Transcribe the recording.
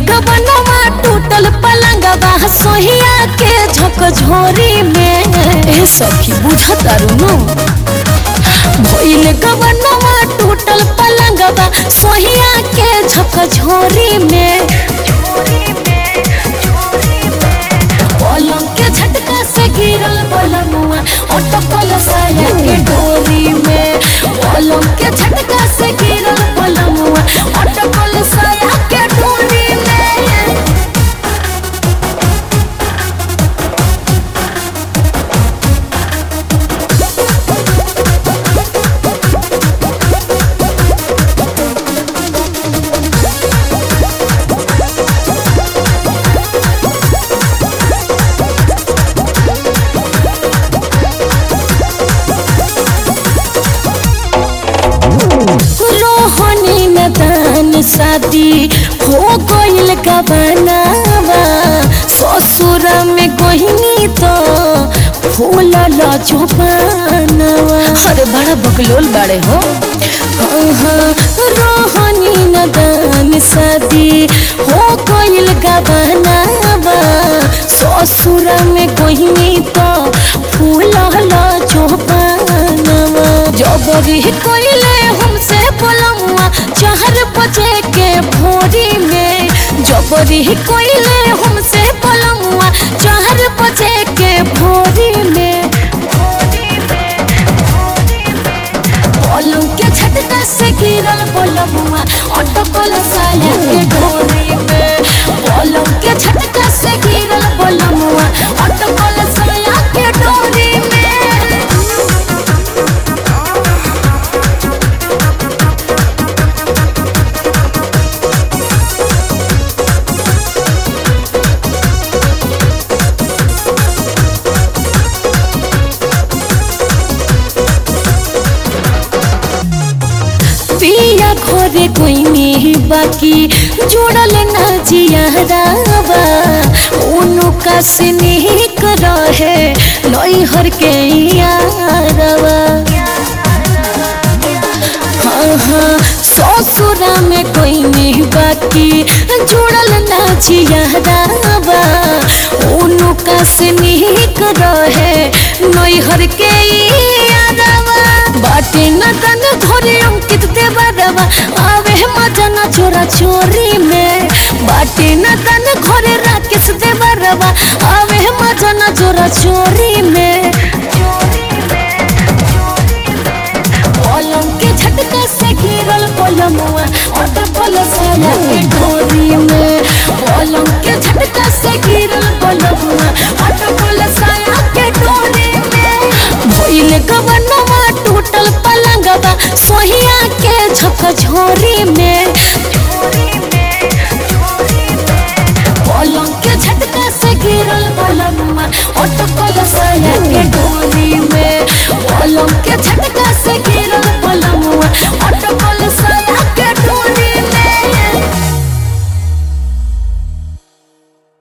गबनवा टूटल पलंगवा सोहिया के झकझोरी में ए सखी बुझतारू नु भइल गबनवा टूटल पलंगवा सोहिया के झकझोरी में पलंग के झटका से गिरल पलंगवा अटकल साया के डोरी में पलंग के झटका से गिरल पलंगवा अटकल साया के डोरी में रोहनी नदान शादी हो गइल गबनावा ससुर में गहिनी तो फूल जोबानवा अरे बड़ा बकलोल बाड़े हो हाँ, रोहनी नदान शादी हो गइल गबनावा ससुर में गहिनी तो फूल जोबानवा जबरी कोइले हमसे बोलमुआ चार बजे के भोरी में जबरी कोइले हमसे बोलमुआ चार बजे के भोरी में पलंग के झटका से गिरल बोलमुआ अटकल साया के डोरी में पलंग के झटका से गिरल बोलमुआ अटकल साया के डोरी में पिया घरे कोइनी बाकी जोड़ल ना जियारावा उनका से निक रहे नैहर के यारवा हाँ हाँ ससुरा में कोइनी बाकी जोड़ल ना जियारावा उनका से निक रहे नैहर के यारवा बाटे न तन घरे अंकित देवरवा आवे मजा न चोरा चोरी में बाटे न तन घरे राकेश देवरवा आवे मजा न चोरा चोरी में पलंग के झटका से गिरल पलमुआ अटकल साया के डोरी में पलंग के झटका से गिरल पलमुआ अटकल साया के डोरी में भइल गबनवा टूटल पलंगवा सोहिया के झकझोरी में